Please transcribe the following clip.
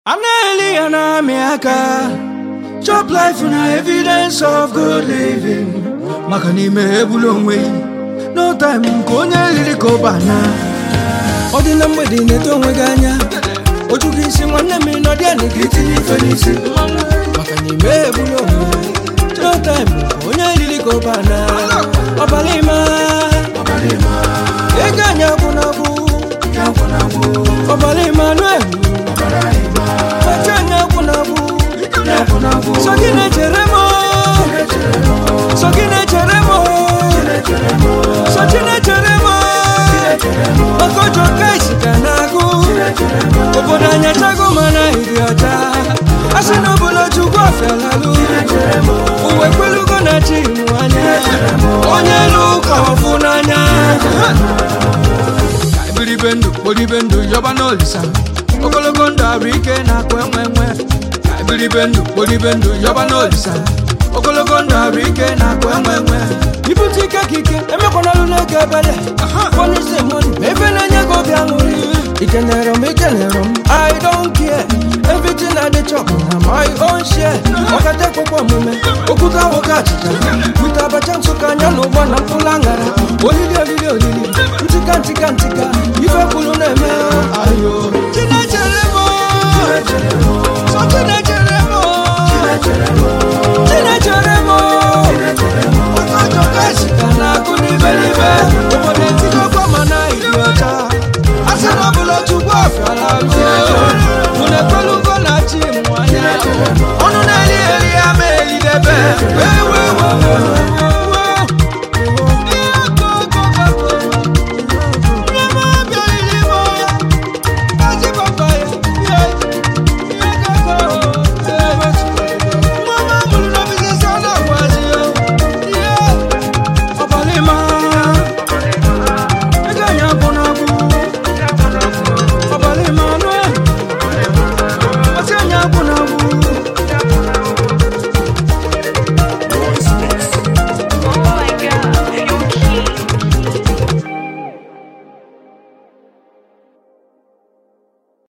a na-eli ya na-amị aka chop life na evidence of good living maka n'ime egbula onwe ya no time nke onye riri ka ụbana ọ dị na mgbede ị na-eto onwe gị anya oju gị isi nwanne m ịnọdị ya na gị tinye ife n'isi maka n'ime egbula onwe ya no time nke onye riri ka ụbana ọbala ịma ego anyị agwụnagwụ ọbala Emmanuel oche anyị agwụnagwụ so gị na-echere m so gị na-echere m so chi na-echere m maka ojo ka isi ka na-agụ obodo anyị achago mana iri ọcha a sị na obodo chukwu ọfịalalụ uwe kwelugo na chi mụ anya onye elu ụka ọfụ n'anya ka ebiribe ndụ kporibe ndụ yọba n'olisa ogologo ndụ arụ ike na-akwa enwe enwe ka ebiribe ndụ kporibe ndụ yọba n'olisa ogologo ndụ arụ ike na-akwa enwe enwe ibute ike ka ike emekwanalụ n'oge ebele bonise moni ma ebe na-enye gị obi aṅụrị ikenere m ikenere m i don't care everything i dey chop na my own share ọkata ekpokpo omume okwute awoke achịcha wite abacha nsụka anya na ụgbọ na mkpụrụ aṅara olili olili olili ntika ntika ntika